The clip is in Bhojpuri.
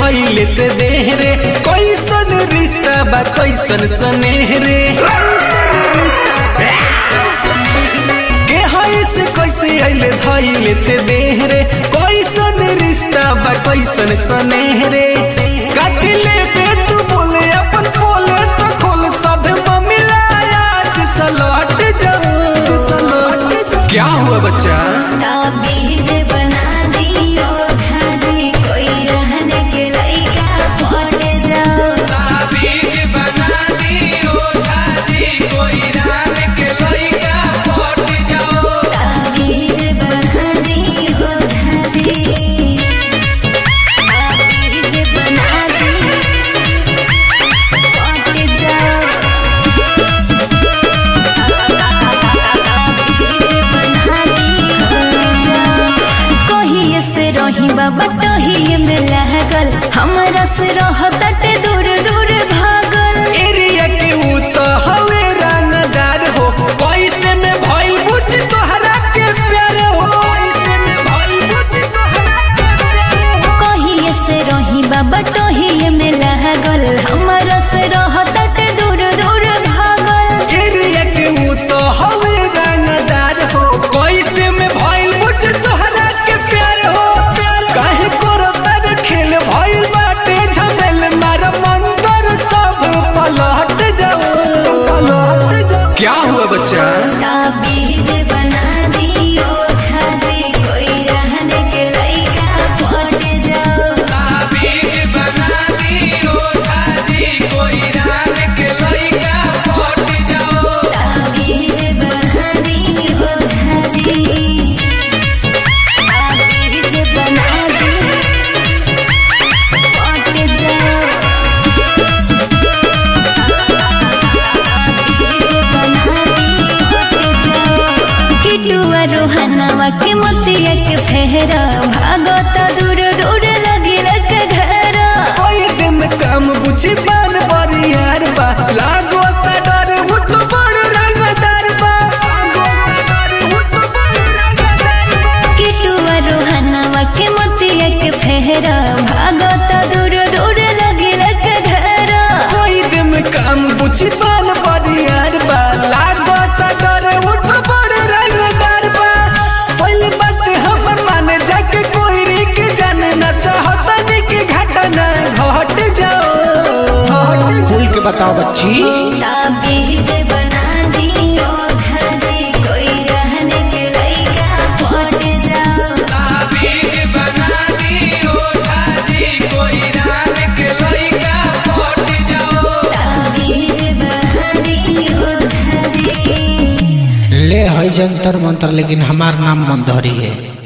धैले ते देह रे कैसन रिश्ता बा कैसन स्नेह रे के हई से कैसे अइले धैले ते देह रे कैसन रिश्ता बा कैसन स्नेह रे कथिले पे तू बोले अपन बोले तो खोल सब ममिला आज सलट जाऊं सलट जाऊं क्या हुआ बच्चा ताबीज बना दियो झाजी कोई रहने के लइका पड़ जाओ ताबीज बना दियो झाजी कोई रान के लइका पट जाओ ताबीज बना दियो झाजी ताबीज बना दियो पड़ जाओ कहिए से रही बाबा टहिए में लागल हमरा से रहत दूर दूर भागल एरिया के ऊ तो हवे रंगदार हो पैसे में भइल बुझ तोहरा के प्यार हो पैसे में भइल बुझ तोहरा के प्यार हो कहिए से रही बाबा टहिए में लागल हमरा से रहत दूर दूर भागल एरिया के ऊ तो हवे रंगदार हो पैसे में भइल बुझ तोहरा के प्यार हो काहे करो तर खेल भइल बाटे झमेल मार मंदर सब पलट जाओ पलट जाओ क्या हुआ बच्चा ताबीज बना दियो झाजी कोई रहने के लइका पड़ जाओ ताबीज बना दियो झाजी कोई रान के लइका पट जाओ ताबीज बना दियो झाजी ताबीज बना दियो पड़ जाओ किटुआ रोहनवा के मोतिया के फेहरा भागत दूर दूर लगिल के घरा कोई दिन काम बुझी बान बरियार बा लागो ता डर वो तो बड़ रंगदार बा लागो ता डर वो तो बड़ रंगदार बा किटुआ रोहनवा के मोतिया के फेहरा भागत दूर दूर लगिल के घरा कोई दिन काम बुझी बान बरियार बा लागो ता डर वो तो बड़ रंगदार बा पहली बात हमर माने जाके कोई रिक जाने ना चाहता नहीं कि घटना घट जाओ घट जाओ खुल के बताओ बच्ची ताबीज बना दियो झाजी कोई रहने के लइका पड़ जाओ ताबीज बना दियो झाजी कोई रान के लइका पट जाओ ताबीज बना दियो झाजी ले है जंतर मंतर लेकिन हमार नाम मंदहरी है